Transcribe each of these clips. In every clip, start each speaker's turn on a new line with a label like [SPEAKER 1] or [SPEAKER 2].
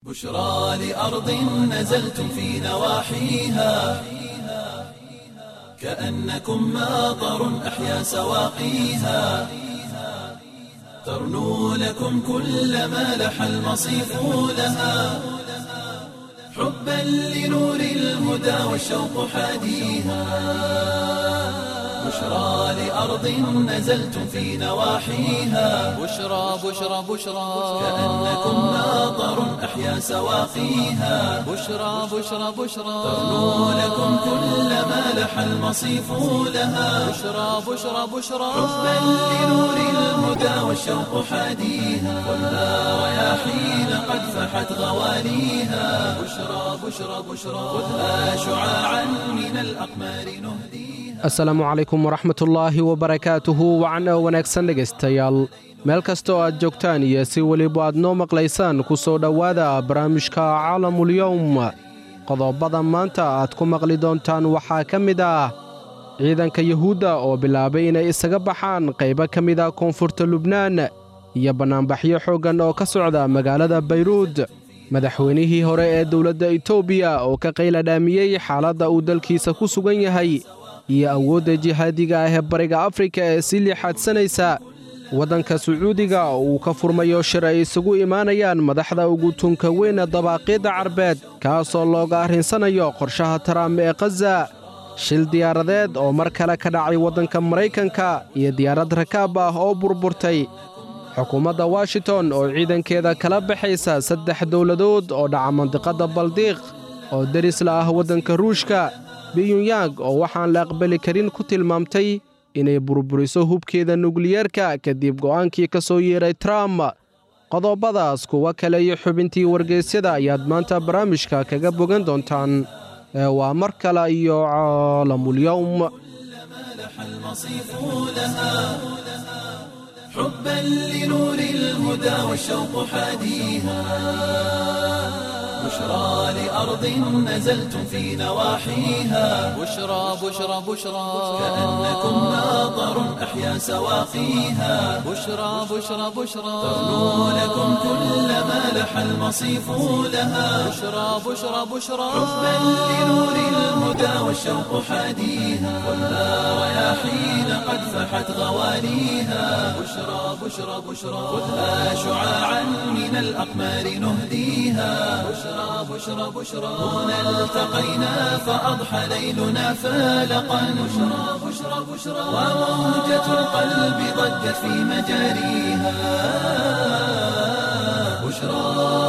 [SPEAKER 1] بشرى لأرض نزلتم في نواحيها كأنكم ماطر أحيا سواقيها ترنو لكم كل ما لح المصيف لها حبا لنور الهدى والشوق حاديها بشرى لأرض نزلتم في نواحيها
[SPEAKER 2] بشرى بشرى بشرى
[SPEAKER 1] كأنكم ماطر أحيا سواقيها
[SPEAKER 2] بشرى بشرى بشرى
[SPEAKER 1] ترنو لكم كل ما لح المصيف لها
[SPEAKER 2] بشرى بشرى بشرى
[SPEAKER 1] حبا لنور الهدى والشوق حاديها والنار رياحين قد فحت غواليها بشرى بشرى بشرى خذها شعاعا من الأقمار نهديها
[SPEAKER 3] asalaamu calaykum waraxmatullaahi wabarakaatuhu wacna wanaagsan dhegaystayaal meel kasta oo aad joogtaan iyo si weliba aad noo maqlaysaan ku soo dhowaada barnaamijka caalamulyowm qodobada maanta aad ku maqli doontaan waxaa ka mid ah ciidanka yuhuudda oo bilaabay inay isaga baxaan qaybo ka mid ah koonfurta lubnaan iyo bannaanbaxyo xooggan oo ka socda magaalada bayruud madaxweynihii hore ee dowladda etoobiya oo ka qayladhaamiyey xaaladda uu dalkiisa ku sugan yahay iyo awoodda jihaadiga ah ee bariga afrika ee sii liixaadsanaysa waddanka sacuudiga oo uu ka furmayo shir ay isugu imaanayaan madaxda ugu tunka weyna dabaaqiidda carbeed kaasoo looga arrinsanayo qorshaha taraam ee khaza shil diyaaradeed oo mar kale ka dhacay waddanka maraykanka iyo diyaarad rakaab ah oo burburtay xukuumadda washington oo ciidankeeda kala baxaysa saddex dowladood oo dhaca mandiqadda baldiiq oo derisla ah waddanka ruushka biyunyang oo waxaan la aqbali karin ku tilmaamtay inay burburiso hubkeeda nukliyeerka kadib go'aankii ka soo yeeray trump qodobadaas kuwa kale iyo xubintii wargeysyada ayaad maanta barnaamijka kaga bogan doontaan ee waa mar kale iyo caalamulyowm
[SPEAKER 1] لح المصيف لها حبا لنور الهدى والشوق حاديها بشرى لأرض نزلتم في نواحيها
[SPEAKER 2] بشرى بشرى بشرى
[SPEAKER 1] كأنكم ماطر أحيا سواقيها
[SPEAKER 2] بشرى بشرى بشرى
[SPEAKER 1] ترنو لكم كل ما لح المصيف لها
[SPEAKER 2] بشرى بشرى بشرى
[SPEAKER 1] حبا لنور الهدى والشوق حاديها والنار رياحين قد فحت غواليها بشرى بشرى بشرى خذها شعاعا من الأقمار نهديها بشرى بشرى بشرى هنا التقينا فأضحى ليلنا فالقا بشرى بشرى بشرى وموجة القلب ضجت في مجاريها بشرى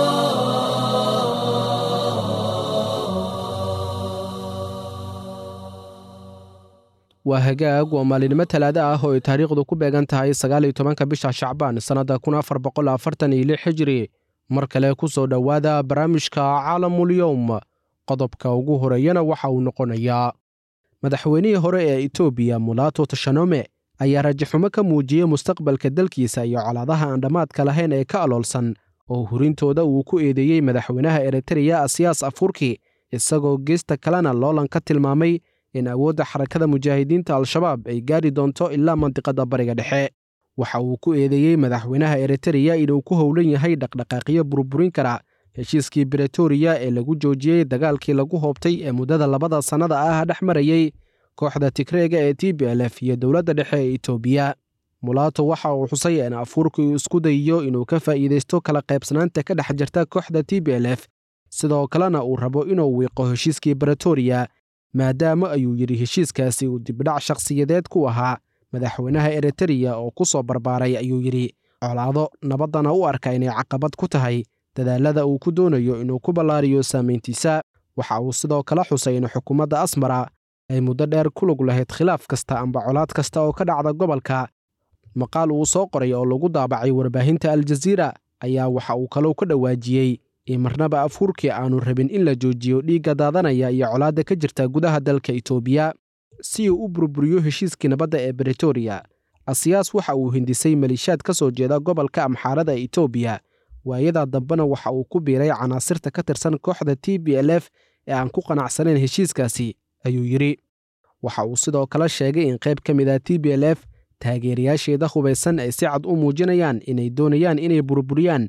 [SPEAKER 3] waa hagaag waa maalinimo talaado ah oo ay taariikhdu ku beegan tahay sagaaliyo tobanka bisha shacbaan sannadda kun afar boqol afartan iyo lix xijiri mar kale ku soo dhowaada barnaamijka caalamulyowm qodobka ugu horeeyana waxa uu noqonayaa madaxweynihii hore ee etoobiya mulato tashanome ayaa rajaxumo ka muujiyey mustaqbalka dalkiisa iyo colaadaha aan dhammaadka lahayn ee ka aloolsan oo hurintooda uu ku eedeeyey madaxweynaha eritreya asiyaas afurki isagoo geesta kalena loolan ka tilmaamay in awoodda xarakada mujaahidiinta al-shabaab ay gaari doonto ilaa mandiqadda bariga dhexe waxa uu ku eedeeyey madaxweynaha eritreya inuu ku howlan yahay dhaqdhaqaaqyo burburin kara heshiiskii bretoria ee lagu joojiyey dagaalkii lagu hoobtay ee muddada labada sannada ah dhex marayey kooxda tigreega ee t b l f iyo dowladda dhexe ee etoobiya mulaato waxa uu xusay in afuurka uu isku dayiyo inuu ka faa'iidaysto kala qaybsanaanta ka dhex jirta kooxda t b l f sidoo kalena uu rabo inuu wiiqo heshiiskii bretoria maadaama ayuu yidhi heshiiskaasi uu dibdhac shakhsiyadeed ku ahaa madaxweynaha eritreya oo ku soo barbaaray ayuu yidhi colaado nabaddana u arka inay caqabad ku tahay dadaalada uu ku doonayo inuu ku ballaariyo saamayntiisa waxa uu sidoo kale xusay in xukuumadda asmara ay muddo dheer ku lug lahayd khilaaf kasta amba colaad kasta oo ka dhacda gobolka maqaal uu soo qoray oo lagu daabacay warbaahinta aljaziira ayaa waxa uu kalou ka dhawaajiyey in marnaba afhuurkii aanu rabin in la joojiyo dhiigga daadanaya iyo colaadda ka jirta gudaha dalka etoobiya si uu u burburiyo heshiiskii nabadda ee bretoria asiyaas waxa uu hindisay maliishaad ka soo jeeda gobolka amxaarada etoobiya waayadaa dambena waxa uu ku biiray canaasirta ka tirsan kooxda t b l f ee aan ku qanacsanayn heshiiskaasi ayuu yidhi waxa uu sidoo kale sheegay in qayb ka mid ah t b l f taageerayaasheeda hubaysan ay si cad u muujinayaan inay doonayaan inay burburiyaan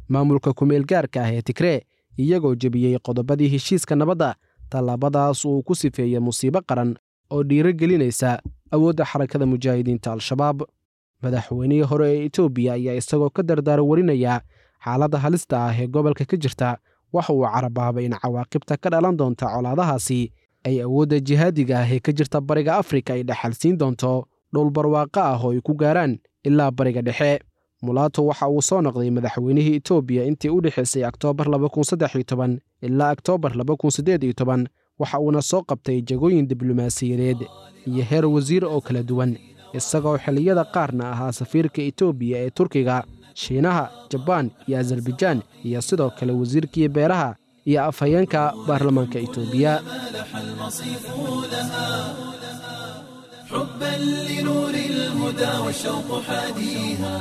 [SPEAKER 3] maamulka kumeel gaarka ah ee tigree iyagoo jebiyey qodobadii heshiiska nabadda tallaabadaas uu ku sifeeyey musiibo qaran oo dhiiro gelinaysa awoodda xarakada mujaahidiinta al-shabaab madaxweynihii hore ee etoobiya ayaa isagoo ka dardaara warinaya xaaladda halista ah ee gobolka ka jirta waxa uu carabaabay in cawaaqibta ka dhalan doonta colaadahaasi ay awoodda jihaadiga ah ee ka jirta bariga afrika ay dhexalsiin doonto dhowr barwaaqo ah oo ay ku gaaraan ilaa bariga dhexe mulaato waxa uu soo noqday madaxweynihii etoobiya intii u dhexaysay oktoobar ilaa oktoobar waxa uuna soo qabtay jagooyin diblomaasiyadeed iyo heer wasiir oo kala duwan isagoo xilliyada qaarna ahaa safiirka etoobiya ee turkiga shiinaha jabaan iyo azarbajaan iyo sidoo kale wasiirkii beeraha iyo afhayeenka baarlamaanka etoobiya
[SPEAKER 1] مالح المصيف لها حبا لنور الهدى والشوق حاديها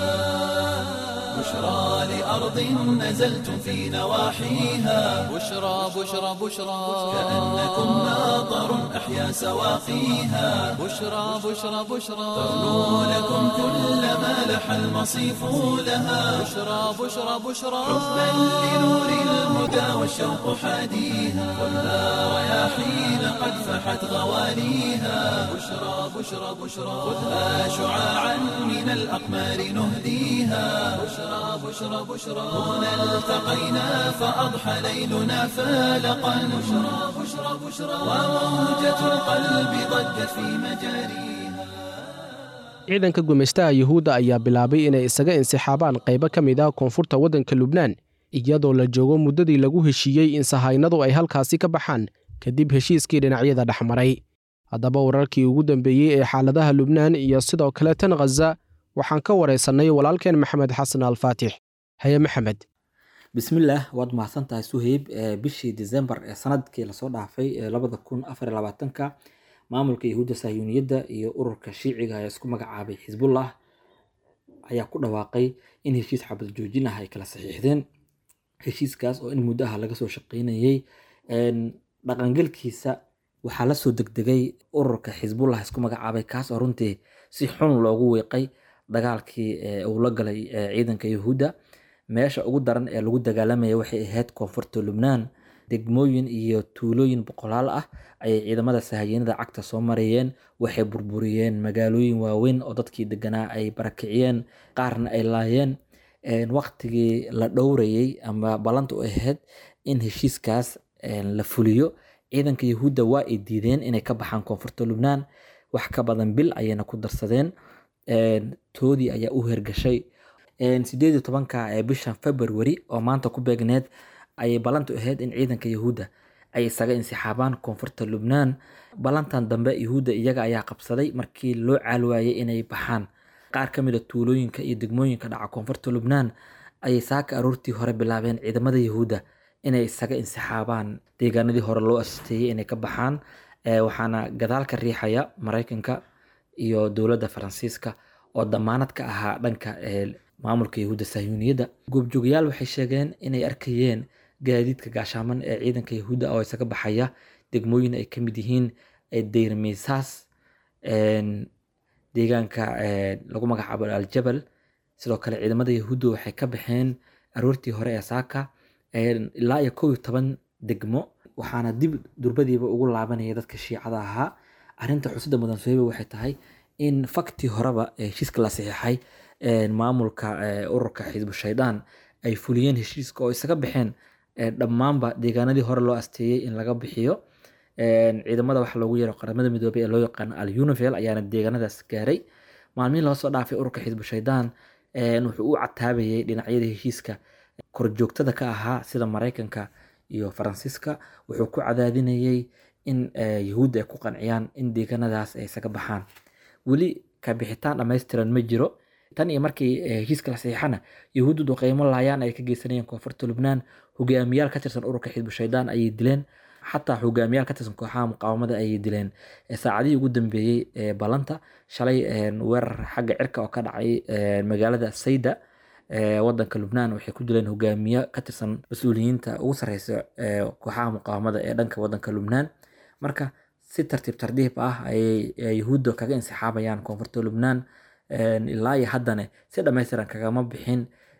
[SPEAKER 1] بشرى لأرض نزلتم في نواحيها
[SPEAKER 2] بشرى بشرى بشرى
[SPEAKER 1] كأنكم ناظر أحيا سواقيها
[SPEAKER 2] بشرى بشرى بشرى
[SPEAKER 1] تغنو لكم كل ما لح المصيف لها
[SPEAKER 2] بشرى بشرى بشرى
[SPEAKER 1] حبا لنور الهدى والشوق حاديها كلها رياحين قد فحت غواليها بشرى بشرى بشرى خذها شعاعا من الأقمار نهديها بشرى بشرى بشرى هنا التقينا فأضحى ليلنا فالقا بشرى بشرى بشرى وموجة القلب ضجت في مجاريها
[SPEAKER 3] ciidanka gumaystaha yuhuudda ayaa bilaabay inay isaga insixaabaan qaybo ka mid ah koonfurta waddanka lubnaan iyadoo la joogo muddadii lagu heshiiyey in sahaynadu ay halkaasi ka baxaan kadib heshiiskii dhinacyada dhexmaray haddaba wararkii ugu dambeeyey ee xaaladaha lubnaan iyo sidoo kale tan khaza waxaan ka waraysannay walaalkeen maxamed xasan alfaatix haye maxamed
[SPEAKER 4] bismillaah waad mahadsan tahay suheyb ee bishii disembar ee sanadkii lasoo dhaafay ee labada kun afar iyo labaatanka maamulka yahuudda sahyuuniyadda iyo ururka shiiciga ee isku magacaabay xisbullah ayaa ku dhawaaqay in heshiis xabad joojin ah ay kala saxiixdeen heshiiskaas oo in muddo ah laga soo shaqeynayay dhaqangelkiisa waxaa lasoo degdegay ururka xisbullah isku magacaabay kaas oo runtii si xun loogu weeqay dagaalkii uu la galay ciidanka yahuudda meesha ugu daran ee lagu dagaalamaya waxay ahayd koonfurta lubnaan degmooyin iyo tuulooyin boqolaal ah ayay ciidamada sahayiinada cagta soo marayeen waxay burburiyeen magaalooyin waaweyn oo dadkii deganaa ay barakiciyeen qaarna ay laayeen waqtigii la dhowrayay ama ballanta u ahayd in heshiiskaas la fuliyo ciidanka yahuudda waa ay diideen inay ka baxaan koonfurta lubnaan wax ka badan bil ayayna ku darsadeen toodii ayaa u hergashay sideed iyo tobanka ee bishan february oo maanta ku beegneed ayay ballantu ahayd in ciidanka yahuudda ay isaga insixaabaan koonfurta lubnaan ballantan dambe yahuudda iyaga ayaa qabsaday markii loo caalwaayay inay baxaan qaar ka mid a tuulooyinka iyo degmooyinka dhaca koonfurta lubnaan ayay saaka aroortii hore bilaabeen ciidamada yahuudda inay isaga insixaabaan deegaanadii hore loo asteeyey inay ka baxaan waxaana gadaal ka riixaya maraykanka iyo dowladda faransiiska oo damaanad ka ahaa dhanka maamulka yahuudda sahyuuniyadda goobjoogayaal waxay sheegeen inay arkayeen gaadiidka gaashaaman ee ciidanka yahuudda oo isaga baxaya degmooyin ay ka mid yihiin deyrmisaas deegaanka lagu magacaabo aljabal sidoo kale ciidamada yahuudda waxay ka baxeen aroortii hore ee saaka ilaa iyo kow iyo toban degmo waxaana dib durbadiiba ugu laabanaya dadka shiicada ahaa arrinta xusida mudan soheba waxay tahay in faktii horeba heshiiska la saxiixay maamulka ururka xisbu shaydaan ay fuliyeen heshiiska oo isaga baxeen dhammaanba deegaanadii hore loo asteeyey in laga bixiyo ciidamada waxa loogu yeero qaramada midoobay ee loo yaqaano al univel ayaana deegaanadaas gaaray maalmihii laga soo dhaafay ururka xisbu shaydaan wuxuu u cataabayay dhinacyada heshiiska korjoogtada ka ahaa sida maraykanka iyo faransiiska wuxuu ku cadaadinayay in yahuudda ay ku qanciyaan in deegaanadaas ay isaga baxaan weli ka bixitaan dhammaystiran ma jiro tan iyo markii heshiiska la saxiixana yahuuddu duqeymo laayaan ay ka geysanayeen koonfurta lubnaan hogaamiyaal ka tirsan ururka xisbu shaydaan ayay dileen xataa hogaamiyaal ka tirsan kooxaha muqaawamada ayay dileen saacadihii ugu dambeeyey ee ballanta shalay weerar xagga cirka oo ka dhacay magaalada sayda wadanka lubnaan waxay ku dileen hogaamiye ka tirsan mas-uuliyiinta ugu sareysa kooxaha muqaawamada ee dhanka wadanka lubnaan marka si tartiib tardiib ah ayay yahuudda kaga insixaabayaan koonfurta lubnaan ilaa iyo haddana si dhammaystiran kagama bixin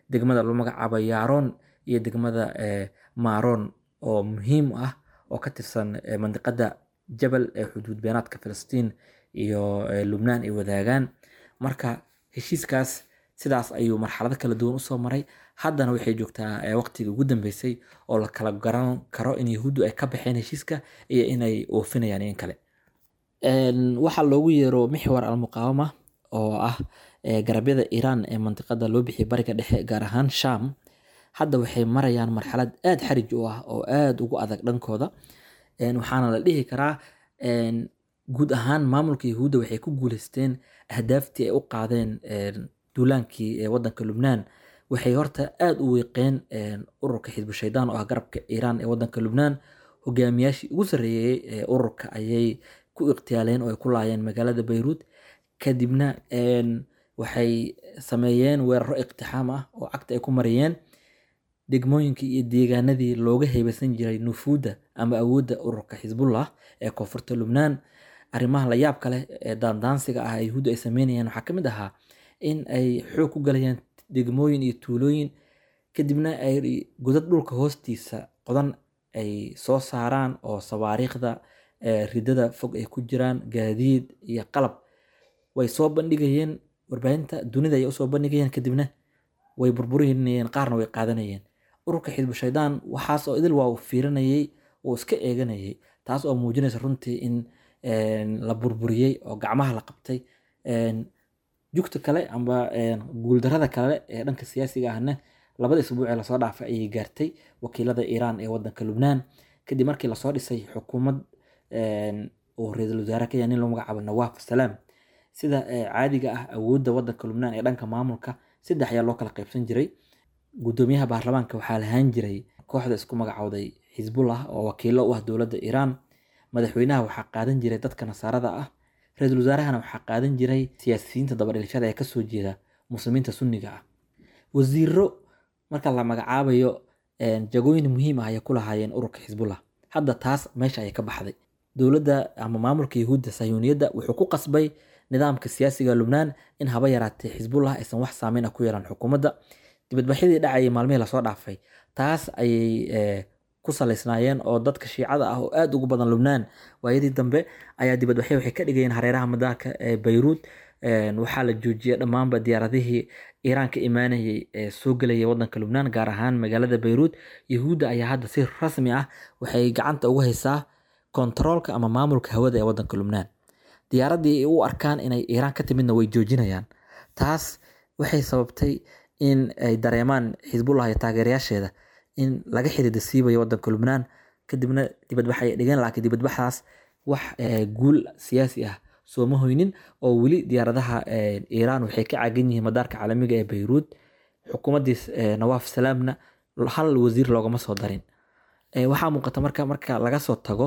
[SPEAKER 4] degmada lagu magacaabo yaron iyo degmada maron oo muhiim ah oo ka tirsan mandiqada jabal ee xuduud beenaadka filistiin iyo lubnaan ay wadaagaan marka heshiiskaas sidaas ayuu marxalado kala duwan usoo maray haddana waxay joogtaa waqtigii ugu dambeysay oo la kala garan karo in yahuuddu ay ka baxeen heshiiska iyo inay oofinayaan in kale waxaa loogu yeero mixwar almuqaawama oo ah garabyada iiraan ee mandiqada loo bixiyay bariga dhexe gaar ahaan sham hadda waxay marayaan marxalad aada xarij u ah oo aada ugu adag dhankooda waxaana la dhihi karaa guud ahaan maamulka yahuudda waxay ku guuleysteen ahdaaftii ay u qaadeen duulaankii wadanka lubnaan waxay horta aada u weeqeen ururka xisbu shaydaan oo ah garabka iiraan ee wadanka lubnaan hogaamiyaashii ugu sarreeyey ee ururka ayay ku iqtiyaaleen oo ay ku laayeen magaalada bayruud kadibna waxay sameeyeen weeraro iqtixaam ah oo cagta ay ku mariyeen degmooyinkii iyo deegaanadii looga heybeysan jiray nufuudda ama awoodda ururka xisbullah ee koonfurta lubnaan arrimaha la yaab kale ee daandaansiga ah yahuudda ay sameynayaan waxaa ka mid ahaa in ay xoog ku galayaan degmooyin iyo tuulooyin kadibna ay godad dhulka hoostiisa qodan ay soo saaraan oo sawaariikhda ridada fog ay ku jiraan gaadiid iyo qalab way soo bandhigayeen warbaahinta dunida ayay usoo bandhigayeen kadibna way burburinayeen qaarna way qaadanayeen ururka xisbu shaydaan waxaas oo idil waa uu fiirinayay uu iska eeganayay taas oo muujinaysa runtii in la burburiyey oo gacmaha la qabtay jugta kale amba guuldarada kale ee dhanka siyaasiga ahna labada isbuuc ee lasoo dhaafay ayay gaartay wakiilada iiraan ee wadanka lubnaan kadib markii lasoo dhisay xukuumad uu ra-iisul wasaare ka yahay nin lagu magacaabo nawaaf salaam sida caadiga ah awoodda wadanka lubnaan ee dhanka maamulka saddex ayaa loo kala qaybsan jiray gudoomiyaha baarlamaanka waxaa lahaan jiray kooxda isku magacowday xisbullah oo wakiilo u ah dowladda iiraan madaxweynaha waxaa qaadan jiray dadka nasaarada ah ra-iisul wasaarahana waxaa qaadan jiray siyaasiyiinta dabadhilashada ee kasoo jeeda muslimiinta sunniga ah wasiiro marka la magacaabayo jagooyin muhiim ah ayay ku lahaayeen ururka xisbullah hadda taas meesha ayay ka baxday dowladda ama maamulka yahuudda sayuuniyadda wuxuu ku qasbay nidaamka siyaasiga lubnaan in haba yaraatee xisbullah aysan wax saameyn ah ku yeelan xukuumadda dibadbaxyadii dhacayay maalmihii lasoo dhaafay taas ayay ku salaysnaayeen oo dadka shiicada ah oo aada ugu badan lubnaan waayadii dambe ayaa dibadbaxyo waxay ka dhigayeen hareeraha madaarka ee bayruud waxaa la joojiyay dhammaanba diyaaradihii iiraan ka imaanayay ee soo gelayay wadanka lubnaan gaar ahaan magaalada bayruud yahuudda ayaa hadda si rasmi ah waxay gacanta ugu haysaa kontaroolka ama maamulka hawada ee wadanka lubnaan diyaaraddii ay u arkaan inay iiraan ka timidna way joojinayaan taas waxay sababtay in ay dareemaan xisbullah iyo taageerayaasheeda in laga xiriida siibayo wadanka lubnaan kadibna dibadbax ay dhigeen laakiin dibadbaxdaas wax guul siyaasi ah sooma hoynin oo weli diyaaradaha iiraan waxay ka caagan yihiin madaarka caalamiga ee bayruud xukuumaddiis nawaaf salaamna hal wasiir loogama soo darin waxaa muuqata marka marka laga soo tago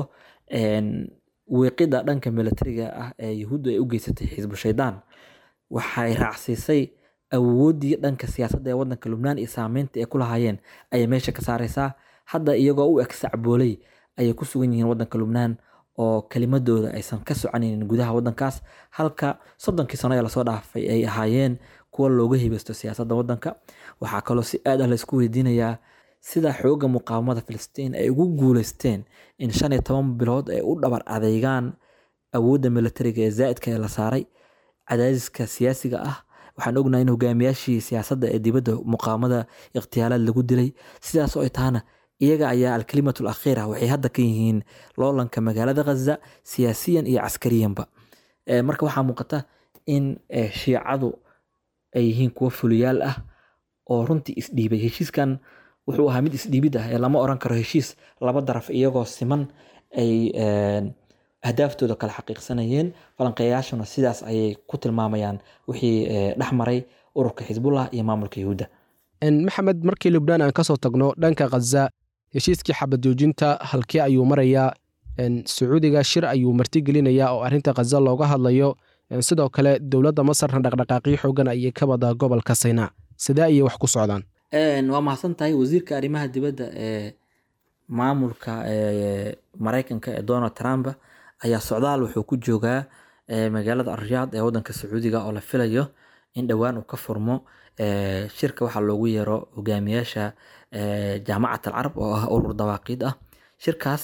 [SPEAKER 4] weeqida dhanka militariga ah ee yahuuddu ay u geysatay xisbu shaydaan waxay raacsiisay awooddii dhanka siyaasadda ee wadanka lubnaan iyo saameynta ay ku lahaayeen ayay meesha ka saareysaa hadda iyagoo u eg sacbooley ayay ku sugan yihiin wadanka lubnaan oo kelimadooda aysan ka soconaynin gudaha wadankaas halka soddonkii sano ee lasoo dhaafay ay ahaayeen kuwa looga hibeysto siyaasadda wadanka waxaa kaloo si aad ah laysku weydiinayaa sida xooga muqaawamada filistiin ay ugu guuleysteen in shan iyo toban bilood ay u dhabar adeygaan awoodda militariga ee zaa'idka ee la saaray cadaadiska siyaasiga ah waxaan ognahay in hogaamiyaashii siyaasadda ee dibadda muqaawamada ikhtiyaalaad lagu dilay sidaas oo ay tahana iyaga ayaa alkalimatul akhiira waxay hadda ka yihiin loolanka magaalada ghaza siyaasiyan iyo caskariyanba marka waxaa muuqata in shiicadu ay yihiin kuwo fuliyaal ah oo runtii isdhiibay heshiiskan wuxuu ahaa mid isdhiibid ah ee lama oran karo heshiis laba daraf iyagoo siman ay ahdaaftooda kala xaqiiqsanayeen falanqeeyaashuna sidaas ayay ku tilmaamayaan wixii dhex maray ururka xisbullah iyo maamulka yahuudda
[SPEAKER 3] maxamed markii lubnaan aan kasoo tagno dhanka khaza heshiiskii xabad joojinta halkee ayuu marayaa sacuudiga shir ayuu martigelinayaa oo arrinta khaza looga hadlayo sidoo kale dowladda masarna dhaqdhaqaaqyo xoogan ayay ka wadaa gobolka saynaa sidee ayay wax ku socdaan
[SPEAKER 4] waa mahadsan tahay wasiirka arrimaha dibadda ee maamulka maraykanka ee donald trump ayaa socdaal wuxuu ku joogaa magaalada alriyaad ee wadanka sacuudiga oo la filayo in dhowaan uu ka furmo shirka waxaa loogu yeero hogaamiyaasha jaamacat alcarab oo ah urur dawaaqiid ah shirkaas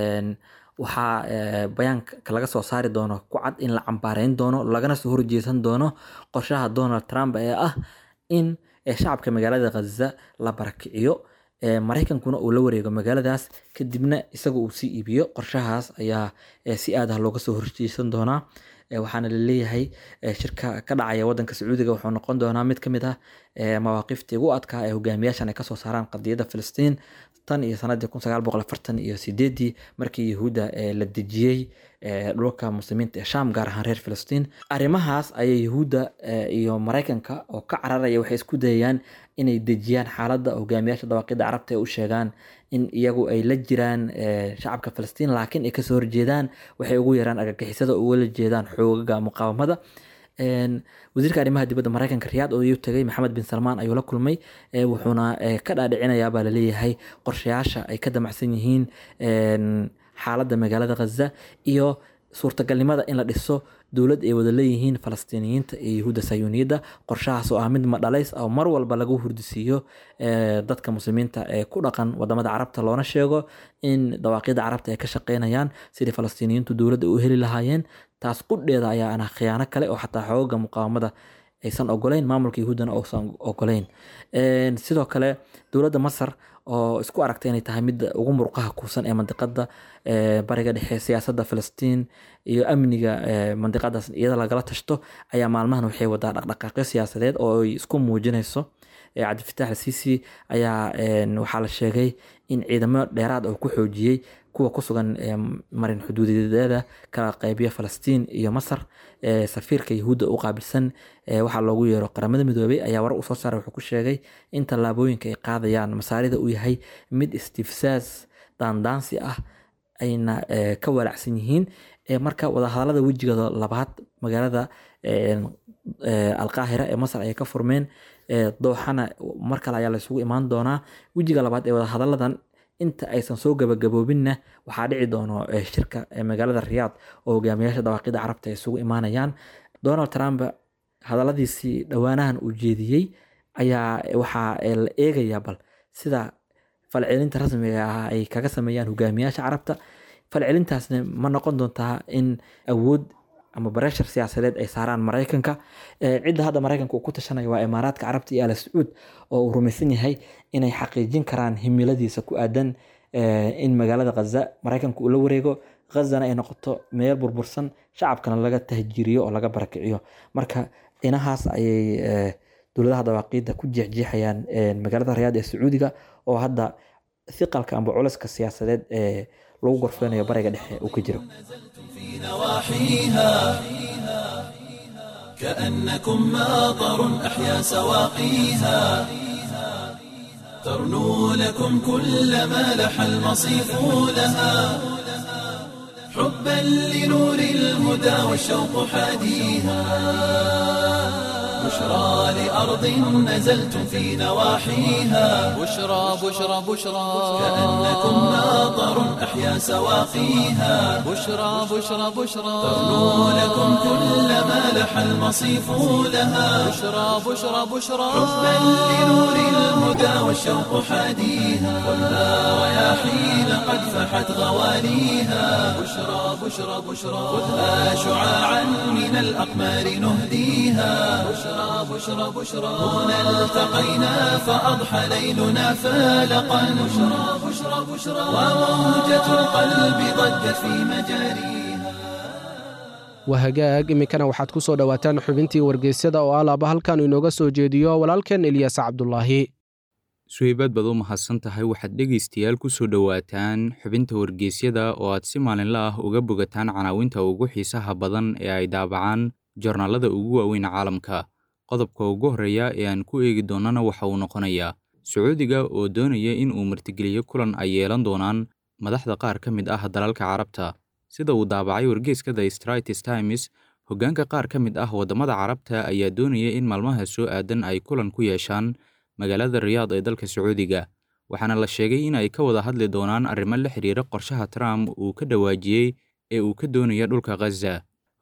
[SPEAKER 4] waxaa bayaanka laga soo saari doono ku cad in la cambaareyn doono lagana soo horjeesan doono qorshaha donald trump ee ah in shacabka magaalada khaza la barakiciyo maraykankuna uu la wareego magaaladaas kadibna isaga uu sii iibiyo qorshahaas ayaa si aad ah looga soo horjeesan doonaa waxaana laleeyahay shirka ka dhacaya wadanka sacuudiga wuxuu noqon doonaa mid kamid ah mawaaqiftii ugu adkaa ee hogaamiyaashan ay kasoo saaraan qadiyadda filistiin tan iyo sanadii kun sagaal boqol afartan iyo sideedii markii yahuudda la dejiyey dhulka muslimiinta ee sham gaar ahaan reer filistiin arrimahaas ayay yahuudda iyo maraykanka oo ka cararaya waxay isku dayayaan inay dejiyaan xaaladda hogaamiyaasha dawaaqidda carabta ee u sheegaan in iyagu ay la jiraan shacabka filistiin laakiin ay kasoo horjeedaan waxay ugu yaraan argagixisada ugala jeedaan xoogaga muqaawamada wasiirka arrimaha dibadda maraykanka riyaad oo iyuu tagay maxamed bin salmaan ayuu la kulmay wuxuuna ka dhaadhicinayaa baa laleeyahay qorshayaasha ay ka damacsan yihiin xaaladda magaalada khaza iyo suurtagalnimada in la dhiso dowlad ay wada leeyihiin falastiiniyiinta iyo yahuudda sayuuniyadda qorshahaas oo ah mid madhalays oo mar walba lagu hurdisiiyo dadka muslimiinta ee ku dhaqan wadamada carabta loona sheego in dawaaqyada carabta ay ka shaqeynayaan sidii falastiiniyiintu dowladda u heli lahaayeen taas qudheeda ayaa ana khiyaano kale oo xataa xooga muqaawamada aysan ogoleyn maamulka yahuuddana uusan ogoleyn sidoo kale dowladda masar oo isku aragtay inay tahay midda ugu murqaha kuusan ee mandiqada bariga dhexe siyaasadda filistiin iyo amniga mandiqadaas iyada lagala tashto ayaa maalmahan waxay wadaa dhaqdhaqaaqyo siyaasadeed oo ay isku muujinayso cabdifatax alsiisi ayaa waxaa la sheegay in ciidamo dheeraad oo ku xoojiyey kuwa ku sugan marin xuduudeeda kala qaybiya falastiin iyo masar safiirka yahuudda u qaabilsan waxaa loogu yeero qaramada midoobay ayaa warar usoo saaray wuxuu ku sheegay in tallaabooyinka ay qaadayaan masaarida uu yahay mid istifsaas daandaansi ah ayna ka walacsan yihiin marka wadahadalada wejigooda labaad magaalada alqaahira ee masar ayay ka furmeen dooxana mar kale ayaa laysugu imaan doonaa wejiga labaad ee wadahadaladan inta aysan soo gabagaboobinna waxaa dhici doono shirka magaalada riyaad oo hogaamiyaasha dawaaqida carabta ay isugu imaanayaan donald trump hadaladiisii dhowaanahan uu jeediyey ayaa waxaa la eegayaa bal sida falcelinta rasmiga ah ay kaga sameeyaan hogaamiyaasha carabta falcelintaasna ma noqon doontaa in awood ama bareshar siyaasadeed ay saaraan maraykanka cidda hadda maraykanka uu ku tashanayo waa imaaraadka carabta iyo al sacuud oo uu rumaysan yahay inay xaqiijin karaan himiladiisa ku aadan in magaalada khaza maraykanka uu la wareego khazana ay noqoto meel burbursan shacabkana laga tahjiiriyo oo laga barakiciyo marka dhinahaas ayay dowladaha dawaaqiidda ku jeexjeexayaan magaalada rayaad ee sacuudiga oo hadda hiqalka amba culaska siyaasadeed ee lagu gorfeynayo bariga dhexe uu ka jiro
[SPEAKER 1] نواحيها كأنكم ماطر أحيا سواقيها ترنو لكم كل ما لح المصيف لها حبا لنور الهدى والشوق حاديها بشرى لأرض نزلتم في نواحيها
[SPEAKER 2] بشرى بشرى بشرى
[SPEAKER 1] كأنكم ماطر أحيا سواقيها
[SPEAKER 2] بشرى بشرى بشرى
[SPEAKER 1] ترنو لكم كل ما لح المصيف لها
[SPEAKER 2] بشرى بشرى بشرى
[SPEAKER 1] حبا لنور الهدى والشوق حاديها خذها رياحين قد فحت غواليها بشرى بشرى بشرى خذها شعاعا من الأقمار نهديها بشرى بشرى بشرى هنا التقينا فأضحى ليلنا فالقا بشرى بشرى بشرى وموجة القلب ضجت في مجاريها
[SPEAKER 3] waa hagaag iminkana waxaad ku soo dhowaataan xubintii wargeysyada oo alaaba halkan inooga soo jeediyo walaalkeen elyaas cabdulaahi
[SPEAKER 5] suheybaad baad u mahadsan tahay waxaad dhegaystayaal ku soo dhowaataan xubinta wargeysyada oo aad si maalinla ah uga bogataan canaawinta ugu xiisaha badan ee ay daabacaan joornaalada ugu waaweyn caalamka qodobka ugu horreeya ee aan ku eegi doonnana waxa uu noqonayaa sacuudiga oo doonaya in uu martigeliyo kulan ay yeelan doonaan madaxda qaar ka mid ah dalalka carabta sida uu daabacay wargeyska the straits times hoggaanka qaar ka mid ah waddamada carabta ayaa doonaya in maalmaha soo aadan ay kulan ku yeeshaan magaalada riyaad ee dalka sacuudiga waxaana la sheegay in ay ka wada hadli doonaan arrimo la xidhiira qorshaha trump uu ka dhawaajiyey ee uu ka doonaya dhulka khaza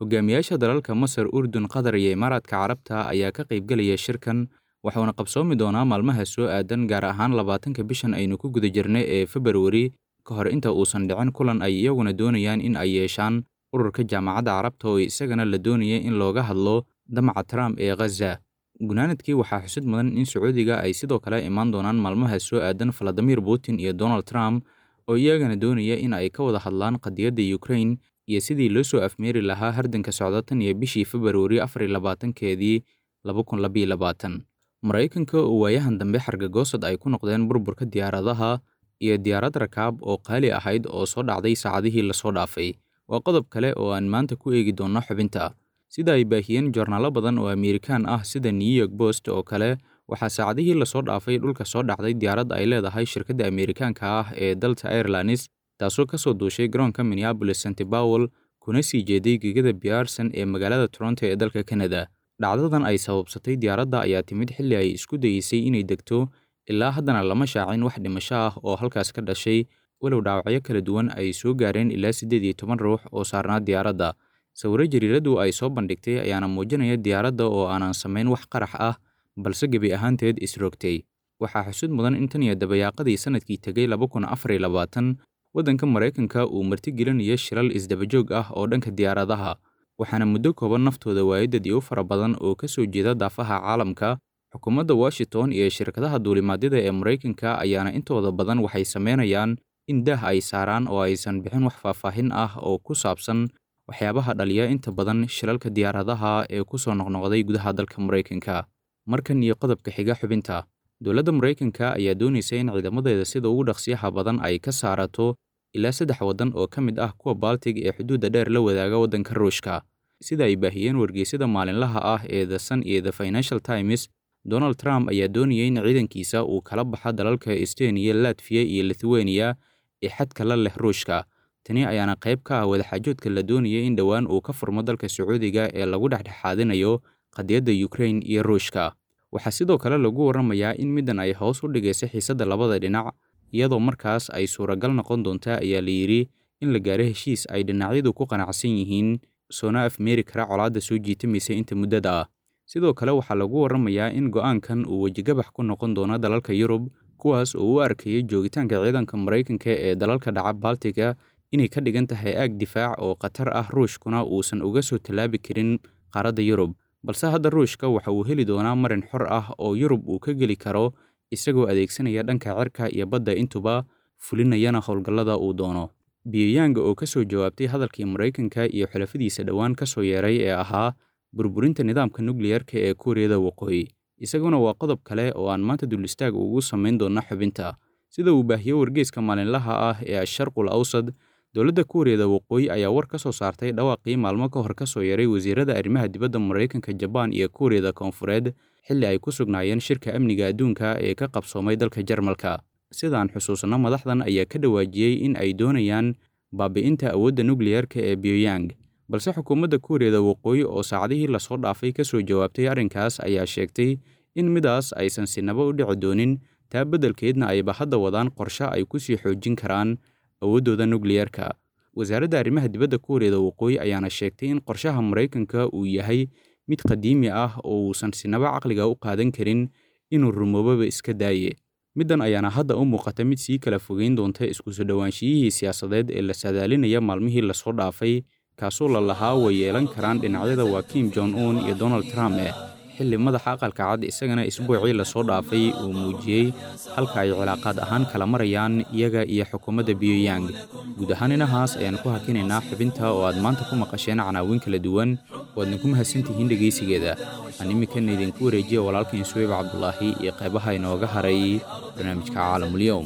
[SPEAKER 5] hogaamiyaasha dalalka masar urdun qatar iyo imaaraadka carabta ayaa ka qaybgelaya shirkan waxuuna qabsoomi doonaa maalmaha soo aadan gaar ahaan labaatanka bishan aynu ku guda jirnay ee februari ka hor inta uusan dhicin kulan ay iyaguna doonayaan in ay yeeshaan ururka jaamacadda carabta oo isagana la doonaya in looga hadlo damaca trump ee khaza gunaanadkii waxaa xusid mudan in sacuudiga ay sidoo kale imaan doonaan maalmaha soo aadan valadimir putin iyo donald trump oo iyagana doonaya in ay ka wada hadlaan qadiyadda ukraine iyo sidii loo soo afmeeri lahaa hardanka socda tan iyo bishii februari afar iyo labaatankeedii laba kun labiyo labaatan maraykanka oo waayahan dambe xargagoosad ay ku noqdeen burburka diyaaradaha iyo diyaarad rakaab oo qaali ahayd oo soo dhacday saacadihii lasoo dhaafay waa qodob kale oo aan maanta ku eegi doonno xubinta sida ay baahiyeen joornaalo badan oo amerikaan ah sida new york post oo kale waxaa saacadihii lasoo dhaafay dhulka soo dhacday diyaaradda ay leedahay shirkadda amerikaanka ah ee dalta airlines taasoo ka soo duushay garoonka minneabolis st bowel kuna sii jeeday gegada biarson ee magaalada toronto ee dalka canada dhacdadan ay sababsatay diyaaradda ayaa timid xilli ay isku dayeysay inay degto ilaa haddana lama shaacin wax dhimasho ah oo halkaas ka dhashay walow dhaawacyo kala duwan ay soo gaareen ilaa siddeed iyo toban ruux oo saarnaa diyaaradda sawiro jariiradu ay soo bandhigtay ayaana muujinaya diyaaradda oo aanan samayn wax qarax ah balse gebi ahaanteed isrogtay waxaa xusud mudan in tan iyo dabayaaqadii sannadkii tegay laba kun afar iyo labaatan waddanka maraykanka uu martigelinayo shilal isdabajoog ah oo dhanka diyaaradaha waxaana muddo kooban naftooda waayadadii u fara badan oo ka soo jeeda daafaha caalamka xukuumadda washington iyo shirkadaha duulimaadyada ee maraykanka ayaana intooda badan waxay samaynayaan in daah ay saaraan oo aysan bixin wax faahfaahin ah oo ku saabsan waxyaabaha dhaliya inta badan shilalka diyaaradaha ee ku soo noqnoqday gudaha dalka maraykanka markan iyo qodobka xiga xubinta dowladda maraykanka ayaa doonaysa in ciidamadeeda sida ugu dhaqsiyaha badan ay ka saarato ilaa saddex waddan oo ka mid ah kuwa baltig ee xuduudda dheer la wadaaga waddanka ruushka sida ay baahiyeen wargeysyada maalinlaha ah ee the sun iyo the financial times donald trump ayaa doonayay in ciidankiisa uu kala baxa dalalka estoniya latfiya iyo lithuania ee xadka la leh ruushka tani ayaana qayb ka ah wadaxaajoodka la doonayay in dhowaan uu ka furmo dalka sacuudiga ee lagu dhexdhexaadinayo qadiyadda ukraine iyo ruushka waxaa sidoo kale lagu warramayaa in middan ay hoos u dhigaysa xiisadda labada dhinac iyadoo markaas ay suuragal noqon doonta ayaa la yidhi in la gaaro heshiis ay dhinacyadu ku qanacsan yihiin soona afmeeri kara colaadda soo jiitamaysa inta muddada ah sidoo kale waxaa lagu warramayaa in go'aankan uu wejigabax ku noqon doono dalalka yurub kuwaas oo u arkayay joogitaanka ciidanka maraykanka ee dalalka dhaca baltiga inay ka dhigan tahay aag difaac oo khatar ah ruushkuna uusan uga soo tallaabi karin qaaradda yurub balse hadda ruushka waxa uu heli doonaa marin xor ah oo yurub uu ka geli karo isagoo adeegsanaya dhanka cirka iyo badda intuba fulinayana howlgallada uu doono biyayanga oo ka soo jawaabtay hadalkii maraykanka iyo xulafadiisa dhowaan ka soo yeeray ee ahaa burburinta nidaamka nukliyarka ee kuuriyada waqooyi isaguna waa qodob kale oo aan maanta dul istaag ugu samayn doona xubinta sida uu baahiyo wargeyska maalinlaha ah ee asharqul awsad dowladda kuuriyada waqooyi ayaa war ka soo saartay dhawaaqii maalmo ka hor ka soo yaray wasiirada arrimaha dibadda maraykanka jabaan iyo kuuriyada koonfureed xilli ay ku sugnaayeen shirka amniga adduunka ee ka qabsoomay dalka jarmalka sidaan xusuusno madaxdan ayaa ka dhawaajiyey in ay doonayaan baabi'inta awoodda nukliyarka ee pyongyang balse xukuumadda kuuriyada waqooyi oo saacadihii lasoo dhaafay ka soo jawaabtay arrinkaas ayaa sheegtay in midaas aysan sinaba u dhici doonin taa beddelkeedna ayba hadda wadaan qorshe ay ku sii xoojin karaan awooddooda nukliyarka wasaaradda arrimaha dibadda kuuriyada waqooyi ayaana sheegtay in qorshaha maraykanka uu yahay mid qadiimi ah oo uusan sinaba caqliga u qaadan karin inuu rumoobaba iska daaye middan ayaana hadda u muuqata mid sii kala fogeyn doonta isku soo dhowaanshiyihii siyaasadeed ee la saadaalinaya maalmihii lasoo dhaafay kaasoo la lahaa way yeelan karaan dhinacyada waa kim jon un iyo donald trump eh xilli madaxa aqalka cad isagana isbuucii lasoo dhaafay uu muujiyey halka ay cilaaqaad ahaan kala marayaan iyaga iyo xukuumadda pyongyang guud ahaan inahaas ayaan ku hakinaynaa xubinta oo aad maanta ku maqasheen canaawiin kala duwan waadna ku mahadsantihiin dhegaysigeeda aan iminkana idinku wareejiya walaalkain suweyb cabdulaahi iyo qaybaha inooga haray barnaamijka caalamulyoum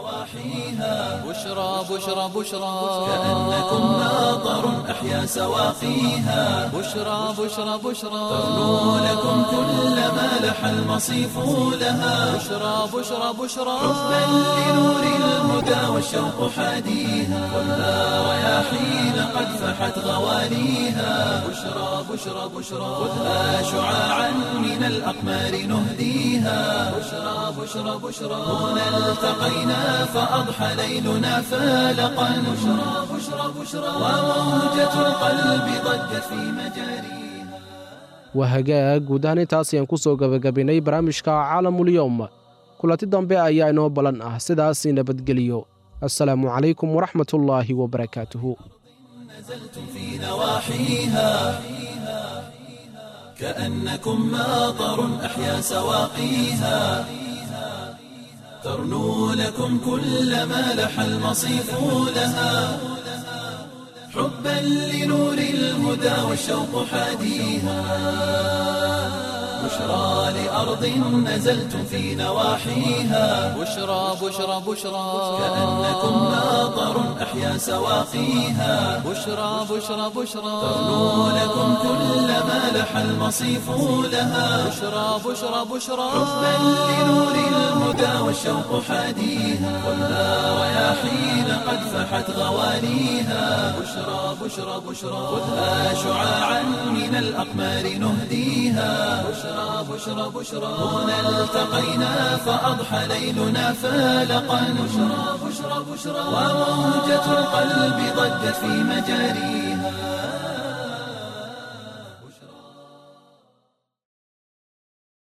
[SPEAKER 2] بشرى بشرى بشرى
[SPEAKER 1] كأنكم ناظر أحيا سواقيها
[SPEAKER 2] بشرى بشرى بشرى
[SPEAKER 1] تغنو لكم كل ما لح المصيف لها
[SPEAKER 2] بشرى بشرى بشرى
[SPEAKER 1] حبا لنور الهدى والشوق والشوق حاديها خذها رياحين قد فحت غواليها بشرى بشرى بشرى خذها شعاعا من الأقمار نهديها بشرى بشرى بشرى هنا التقينا فأضحى ليلنا فالقا بشرى بشرى بشرى وموجة القلب ضجت في مجاريها
[SPEAKER 3] waa hagaag guud ahaan intaas ayaan ku soo gebagabaynay barnaamijka caalamulyoom kulanti dambe ayaa inoo balan ah sidaas nabadgeliyo assalaamu calaykum waraxmatullaahi wabarakaatuhu
[SPEAKER 1] نزلتم في نواحيها كأنكم ماطر أحيا سواقيها ترنو لكم كل ما لح المصيف لها حبا لنور الهدى والشوق حاديها بشرى لأرض نزلتم في نواحيها
[SPEAKER 2] بشرى بشرى بشرى
[SPEAKER 1] كأنكم ماطر أحيا سواقيها
[SPEAKER 2] بشرى بشرى بشرى
[SPEAKER 1] ترنو لكم كل ما لح المصيف لها
[SPEAKER 2] بشرى بشرى بشرى
[SPEAKER 1] حبا لنور الهدى والشوق حاديها خذها رياحين قد فحت غواليها بشرى بشرى بشرى خذها شعاعا من الأقمار نهديها بشرى بشرى بشرى هنا التقينا فأضحى ليلنا فالقا بشرى بشرى بشرى وموجة القلب ضجت في مجاريها